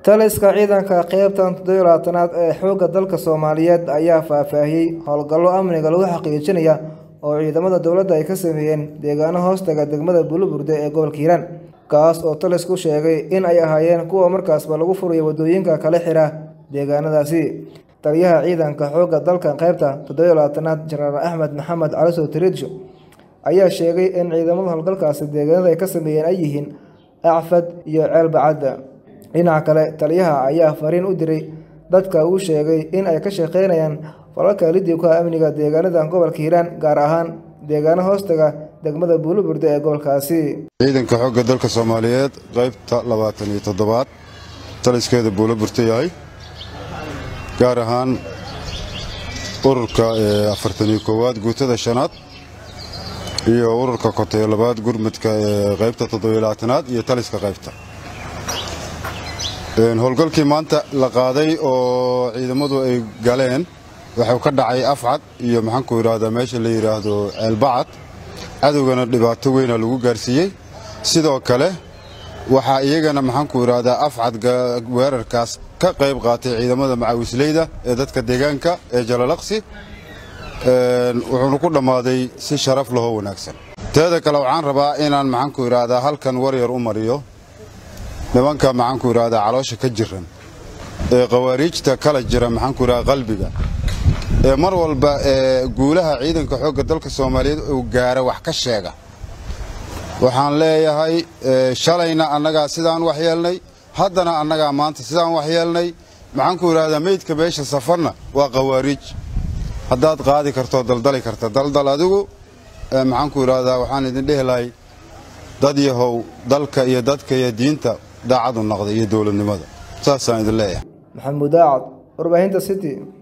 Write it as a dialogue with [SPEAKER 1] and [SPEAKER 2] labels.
[SPEAKER 1] taliska ciidanka qeybtan toddobiyo labaatanaad ee xoogga dalka soomaaliyeed ayaa faahfaahiyey howlgallo amniga lagu xaqiijinaya oo ciidamada dowladda ay ka sameeyeen deegaano hoostaga degmada buluburde ee gobolka hiiraan kaas oo talisku sheegay in ay ahaayeen kuwa markaasba lagu furayo waddooyinka kala xira deegaanadaasi taliyaha ciidanka xoogga dalka qeybta toddobiyo labaatanaad jenaraal axmed maxamed calisow tiriidsho ayaa sheegay in ciidamada howlgalkaasi deegaanada ay ka sameeyeen ay yihiin acfad iyo ceelbacadda dhinaca kale taliyaha ayaa fariin u diray dadka uu sheegay in ay ka shaqeynayaan falalka lidibka amniga deegaanada gobolka hiiraan gaar ahaan deegaano hoostaga degmada buuluburde ee gobolkaasi
[SPEAKER 2] ciidanka xoogga dalka soomaaliyeed qaybta labaatan iyo toddobaad taliskeeda buulaburta yahay gaar ahaan ururka afartan iyo koowaad guutada shanaad iyo ururka kotayo labaad gurmudka ee qaybta toddobiyo labaatanaad iyo taliska qaybta howlgalkii maanta la qaaday oo ciidamadu ay galeen waxuu ka dhacay afcad iyo maxaanku idhaahdaa meesha la yidhaahdo ceelbacad cadowgana dhibaato weyna lagu gaarsiiyey sidoo kale waxaa iyagana maxaanku idhaahdaa afcad weerarkaas ka qayb qaatay ciidamada macawisleyda ee dadka deegaanka ee jalalaqsi wuxuuna ku dhammaaday si sharaf lahoo wanaagsan teeda kale waxaan rabaa inaan maxaanku idhaahdaa halkan waryar u mariyo nimanka maxaanku idhaahdaa caloosha ka jiran ee khawaariijta kala jira maxaanku idhahdaa qalbiga ee mar walba ee guulaha ciidanka xoogga dalka soomaaliyeed uu gaara wax ka sheega waxaan leeyahay shalayna annagaa sidaan waxyeelnay haddana annagaa maanta sidaan waxyeelnay maxaanku idhahdaa meydka meesha safarna waa khawaariij haddaad qaadi kartoo daldali karta daldal adigu maxaanku idhaahdaa waxaan idin dhehi lahay dad yahow dalka iyo dadka iyo diinta daacadu naqda iyo dowladnimada saasaan idin leeyahay
[SPEAKER 1] maxamuud daacad warbaahinta city